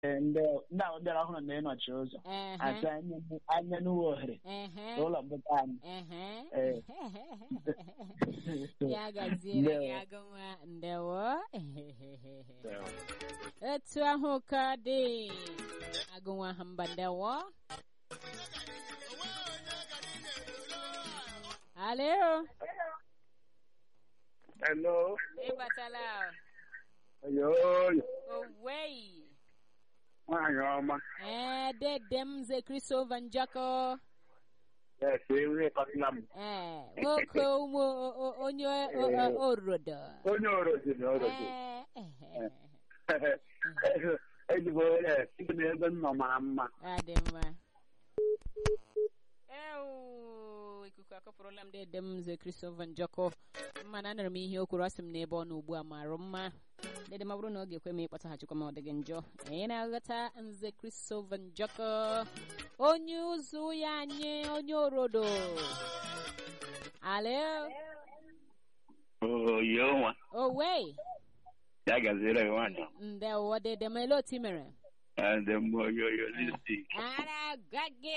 Ee, ndị ndị ahụ bịara ọhụrụ na ịnọchi ụzọ ehe, asị anya anya n'uwe ohere ehe, n'ụlọ mbụta anyị ehe. Ee. ya gaziere Ndewo. gị agụnwa ndewo etu ahụ ka dị agụnwa ha mba ndewo alo Hello. ịbatala Oyoyo. owei Nwaanyị ọma. ee dede m ze christopher njako Ese ihe kọtịla m. ee nwoke ụmụ o- o- onye o- o- orodo Onye orozi na orozi. ee ehe. Ezigbo onye site n'ebe m nọ mara mma. adị mma ewu ikuku akọpụrụla m dede m nze christopher njọkọ mana anụrụ m ihe o kwuru ọ sị m n'ebe ọ nọ ugbu a marụ mma dede ma bụrụ na ọ ga-ekwe m ịkpọtaghachikwa m ọ dịghị njọ anyị na-aghọta nze christopher njọkọ onye ụzụ ya anyị onye orodo alo oyo nwa owe ya gaziere gị nwaanyị ndewo dede m ele otu i mere ndị mmụọ oyoyo listik ara gwa gị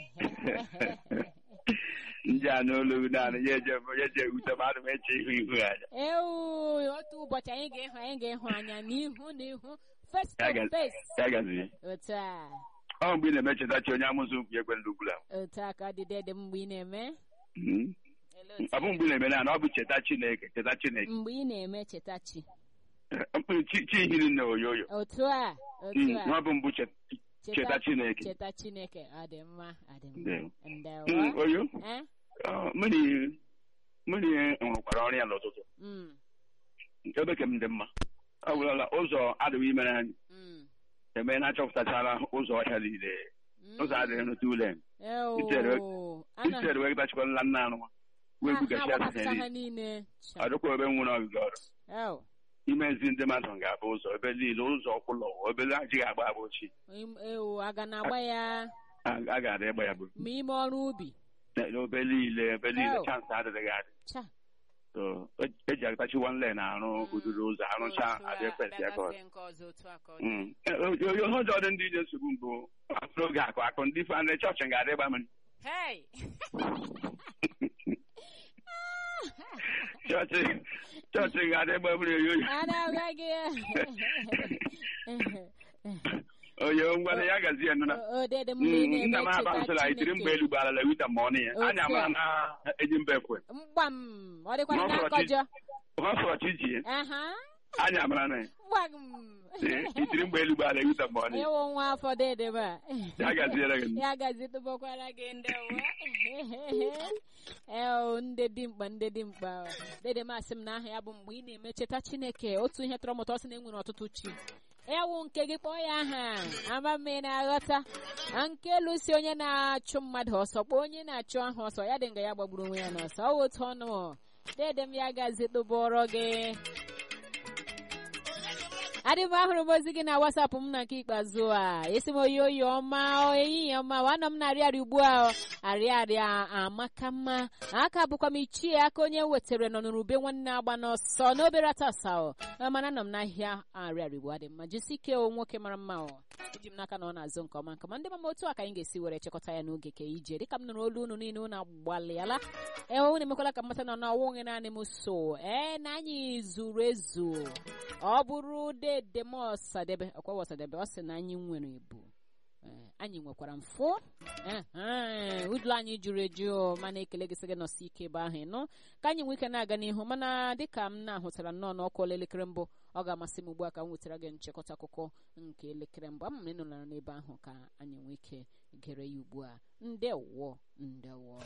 ndị a n'olu gị naanị ya eje ya eje ewute mmadụ ma eche ihu ihu anya ewu otu ụbọchị anyị ga-ịhụ anyị ga-ịhụ anya n'ihu n'ihu face Ya to ga- face ya gazie otu a ọ mgbe ị na-emechetachi onye amụsụ mkpu ekwe ndị ugbula otu a ka ọ dị dede mgbe ị na-eme Mhm. Ele otu ọ bụ mgbe ị na-eme na ọ bụ cheta chineke cheta chineke mgbe ị na-eme cheta chi mkpụrụ chi chi hiri nne oyoyo otu a otu Mhm. a ọ bụ mbụ chet- cheta chineke cheta chineke ọ dị mma ọ dị Ndewo. mma Mhm, ndewo oyo Eh? ọ, mmiri mmiri rụkwara ọrụ ya n'ụtụtụ Mm, ebe ka m dị mma ọ bụrụla ụzọ adịghị imere anyị mm, eme na achọpụtachara ụzọ ọhịa niile mm. ụzọ adịghị n'otu ule Ewu, Ichere- ana- ichere wee gbachikwala nna anụ wee ha- bugachi ha asịsa gbakọta ha niile niile Cha. ọdụkwa ebe nwere ogige ọrụ Ewu, imezi ndị mmadụ ga-abụ ụzọ ebe niile ụzọ ọkwụlọ ebe ajighị agba agba ochie im- ewu aga na-agba ya a a ga-adị ịgba ya bụ ma ime ọrụ ubi n'ebe niile ebe niile Oh. chansị adịghị adị cha So, e- eji agatachi wan len arụ uduru ụzọ arụcha adị efesi ya ka ọ dị. Mm. E- o- o- ihe ọjọọ dị ndị dị nsogbu mbụ n'oge akụ akụ ndị fa ndị chọọchị ga-adị ịgba mmiri Hey! chọọchị chọọchị ga-adị ịgba mmiri oyoyo Ana gị oyo ngwana ya gazie nụ na odede mgbe ị nna m na-eme aba cheta nsọla itiri mgbe elu gbara la wita ma ọnụ ya Otu anya mara a. na eji mba ekwe mgbam ọ dịkwara Ma ọ na fọrọ chi- nkọjọ ọ sọrọ chi ji aha anya mara na ya mgbam Ee, itiri mgbe elu gbara la wita ma ọnụ ya ịwụ nwa afọ dede ba ya gaziere gị ya gazi tụbakwara gị ndewa ee ndị dimkpa ndị dimkpa dede masị m na aha ya bụ mgbe ị na-eme cheta chineke otu ihe tọrọ mụta ọ sị na enwere ọtụtụ chi ewu nke gị kpọọ ya aha ama m ị na-aghọta na nke lụsi onye na-achụ mmadụ ọsọ kpọọ onye na-achụ ahụ ọsọ ya dị nga ya gbagburu onwe ya n'ọsọ ọ wụ otu ọnụ dede m ya gazi tụbọrọ gị adị m ahụrụ m ozi gị na wasapụ m na nke ikpeazụ a esi m oyi oyi ọma ehihie ọma nwanọ m na-arị arị ugbu a arịarịa amaka mma aka bụkwa m ichie aka onye wetara nọ n'urube nwanne agba n'ọsọ n'obere atasa mana nọ m n'ahịa arịarị ugbu a dị mma jisi ike o nwoke mara mma o eji m n'aka na ọ na-azụ nke ọma nke ma ndị mama otu a ka anyị ga-esi were chịkọta ya n'oge ka ije dịka m nụrụ olu unu niile unu agbalịala ee unu emekwala ka mmata nọ na ọnwụghị naanị m so ee na anyị zuru ezu ọ bụrụ dede m ọsadebe ọkwa ọsadebe ọ sị na anyị nwere ebu Ee, anyị nwekwara mfụ Ehe, ụlọ anyị juru eju mana ekele gị sị gị nọsi ike ebe ahụ ịnụ ka anyị nwee ike na-aga n'ihu mana dịka m na-ahụtara nnọọ n'ọkụ elekere mbụ ọ ga-amasị m ugbu a ka m wetara gị nchịkọta akụkọ nke elekere mbụ ama m na ị nọlara n'ebe ahụ ka anyị nwee ike gere ya ugbu a ndewo ndewo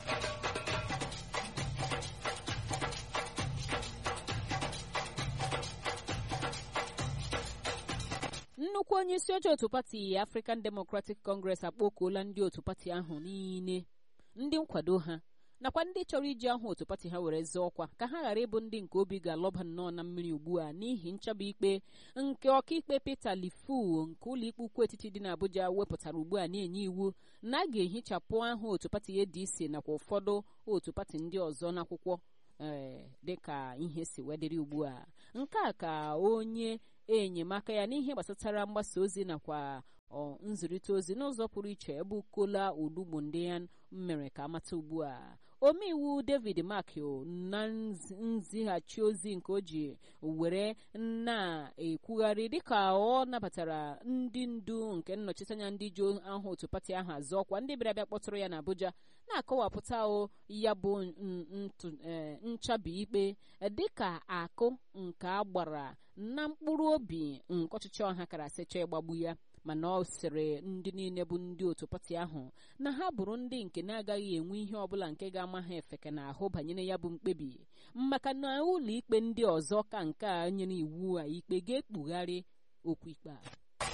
nnukwu onye isi oche otu pati African Democratic Congress akpọkuola ndị otu pati ahụ niile ndị nkwado ha nakwa ndị chọrọ iji ahụ otu pati ha were zọọ ọkwa ka ha ghara ịbụ ndị nke obi ga-alọba nnọọ na mmiri ugbu a n'ihi nchọba ikpe nke ọkaikpe Peter Lifu nke ụlọikpe ukwu etiti dị n'Abuja wepụtara ugbu a na-enye iwu na a ga-ehichapụ aha otu pati ADC nakwa ụfọdụ otu pati ndị ọzọ n'akwụkwọ ee dịka ihe si wedịrị ugbu a nke a ka onye enyemaka ya n'ihe gbasatara mgbasa ozi nakwa nzirịta ozi n'ụzọ pụrụ iche ebe ukola olugbo ndị ya mere ka amata ugbu a omeiwu david makio na nzighachi ozi nke o ji were na-ekwugharị dịka ọ nabatara ndị ndu nke nnọchiteanya ndị ji aha otu pati ahụ azụ ọkwa ndị bịara bịa kpọtụrụ ya n'abuja na-akọwapụta o ya bụ nchabi ikpe dịka akụ nke agbara na mkpụrụ obi nke ọchịchị ọha kara asịcha ịgbagbu ya mana ọ sịrị ndị niile bụ ndị otu pati ahụ na ha bụrụ ndị nke na-agaghị enwe ihe ọbụla nke ga-ama ha efeke n'ahụ banyere ya bụ mkpebi maka na ụlọ ikpe ndị ọzọ ka nke a nyere iwu a ikpe ga-ekpugharị okwu ikpe a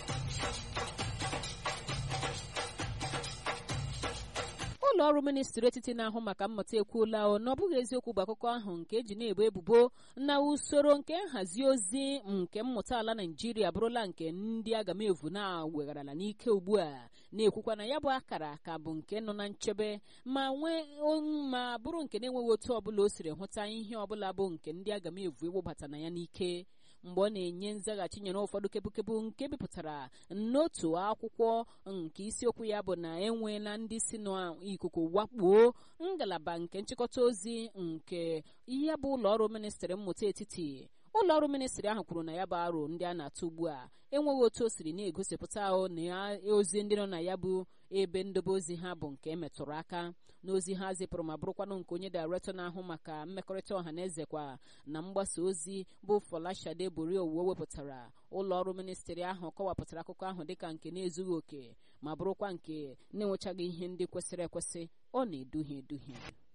ụlọ ọrụ ministri etiti na-ahụ maka mmụta ekwuola na ọ bụghị eziokwu bụ akụkọ ahụ nke eji na-ebo ebubo na usoro nke nhazi ozi nke mmụta ala naijiria abụrụla nke ndị agamevu na-wegharala n'ike ugbu a na-ekwukwa na ya bụ akara ka bụ nke nọ na nchebe ma nwee ma bụrụ nke na-enweghị otu ọbụla o siri hụta ihe ọbụla bụ nke ndị agamevu iwebata na ya n'ike mgbe ọ na-enye nzaghachi nyere ụfọdụ kebukebu nke bipụtara n'otu akwụkwọ nke isiokwu ya bụ na enweela ndị si n'ikuku wakpuo ngalaba nke nchịkọta ozi nke ihe bụ ụlọ ọrụ ministrị mmụta etiti ụlọ ọrụ ministrị ahụ kwuru na ya bụ aro ndị a na-atụ ugbu a enweghị otu o siri na-egosipụta na ozi ndị nọ na ya bụ ebe ndobe ozi ha bụ nke emetụrụ aka n'ozi ha zipụrụ ma bụrụkwanụ nke onye dairektọ na-ahụ maka mmekọrịta ọha na eze kwa na mgbasa ozi bụ Folashade Borio owuwe wepụtara ụlọ ọrụ ministrị ahụ kọwapụtara akụkọ ahụ dịka nke na-ezughị oke ma bụrụkwa nke na-enwechaghị ihe ndị kwesịrị ekwesị ọ na-eduhie eduhie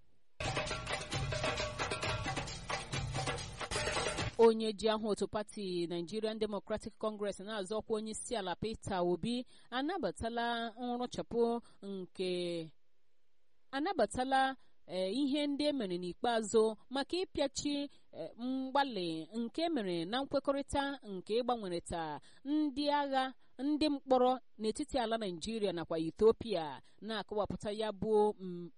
onye ji ahụ otu pati Nigerian Democratic Congress na-azọ ọkwa onye isi ala Peter Obi anabatala nrụchapụ nke anabatala ihe ndị emere n'ikpeazụ maka ịpịachi mgbalị nke emere na nkwekọrịta nke ịgbanwerịta ndị agha ndị mkpọrọ n'etiti ala Naijiria nakwa Ethiopia na-akọwapụta ya bụ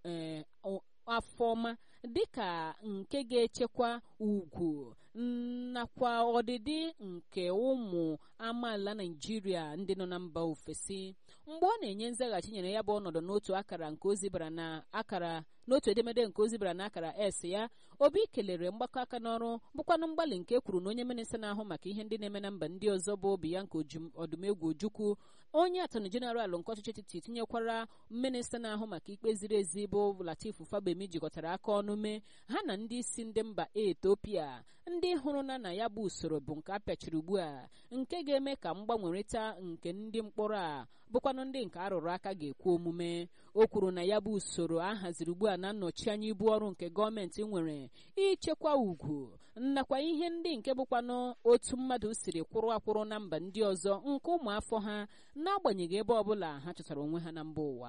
afọma dịka nke ga-echekwa ugwu nakwa ọdịdị nke ụmụ amaala Naijiria ndị nọ na mba ofesi mgbe ọ na-enye nzaghachi nyere ya bụ ọnọdụ n'otu akara nke ozi bara na akara n'otu edemede nke ozi bara na akara s ya obi kelere mgbakọ aka n'ọrụ bụkwanụ mgbalị nke kwuru na onye minista na-ahụ maka ihe ndị na-eme na mba ndị ọzọ bụ Bianca Odumegwu Ojukwu onye atọnụ jeneralụ nke ọchịchị etiti tinyekwara minista na-ahụ maka ikpe ziri ezi bụ Latif Fabemi jikọtara aka ọnụ mee ha na ndị isi ndị mba Ethiopia ndị hụrụ na na ya bụ usoro bụ nke a pịachiri ugbu a nke ga-eme ka mgbanwerịta nke ndị mkpọrọ a bụkwanụ ndị nke arụrụ aka ga-ekwu omume o kwuru na ya bụ usoro a haziri ugbu a na nnọchi anya ibu ọrụ nke gọọmenti nwere ichekwa ugwu nakwa ihe ndị nke bụkwanụ otu mmadụ siri kwụrụ akwụrụ na mba ndị ọzọ nke ụmụafọ ha n'agbanyeghị ebe ọbụla ha chọtara onwe ha na mba ụwa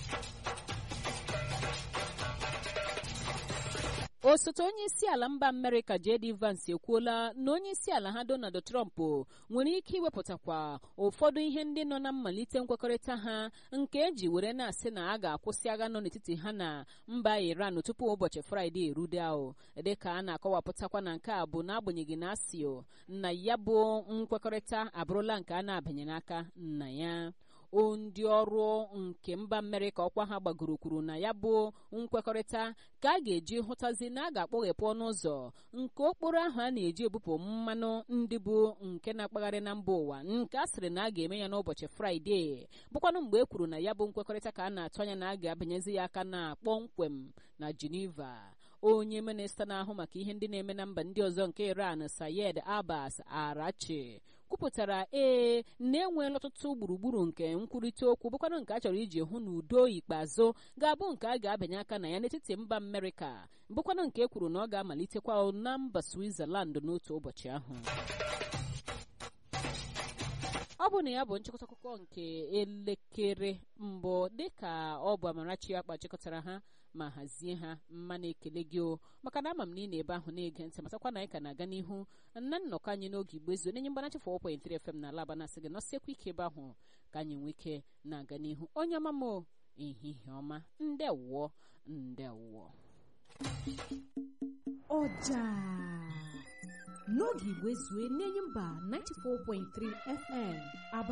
osote onye isi ala mba amerịka jd vance ekwuola na onye isi ala ha donald trump nwere ike iwepụtakwa ụfọdụ ihe ndị nọ na mmalite nkwekọrịta ha nke eji were na-asị na a ga-akwụsị agha nọ n'etiti ha na mba iran tupu ụbọchị fraịde erude ahụ dịka a na-akọwapụtakwa na nke a bụ n'agbanyeghị na asio na ya bụ nkwekọrịta abụrụla nke a na-abanye n'aka na ya ndị ọrụ nke mba amerịka ọkwa ha gbagoro kwuru na ya bụ nkwekọrịta ka a ga-eji hụtazi na a ga-akpọghepụ ọnụ ụzọ nke okporo ahụ a na-eji ebupụ mmanụ ndị bụ nke na-akpagharị na mba ụwa nke a sịrị na a ga-eme ya n'ụbọchị fraịde bụkwanụ mgbe e kwuru na ya bụ nkwekọrịta ka a na-atụ anya na a ga-abanyezi ya aka na kpọmkwem na geneva onye minista na-ahụ maka ihe ndị na-eme na mba ndị ọzọ nke iran sayed abbas arachi kwupụtara ee na-enweela ọtụtụ gburugburu nke nkwurịta okwu bụkwanụ nke a chọrọ iji hụ na udo ikpeazụ ga-abụ nke a ga-abanye aka na ya n'etiti mba amerịka bụkwanụ nke e kwuru na ọ ga-amalitekwa na mba switzerland n'otu ụbọchị ahụ ọ bụ na ya bụ nchịkọta akụkọ nke elekere mbụ dịka ọ bụ amarachi akpa chịkọtara ha ma hazie ha mma na-ekele gị o maka na ama m na ị na-ebe ahụ na-ege ntị matakwa na anyị ka na-aga n'ihu na nnọkọ anyị n'oge igbo ezu onye mgbanachi 4.3 FM na alaba na-asị gị nọsiekwa ike ebe ahụ ka anyị nwee ike na-aga n'ihu onye ọma m ehihie ọma ndewọ ndewọ ọja n'oge igwe zue n'enyi mba 94.3 fm aba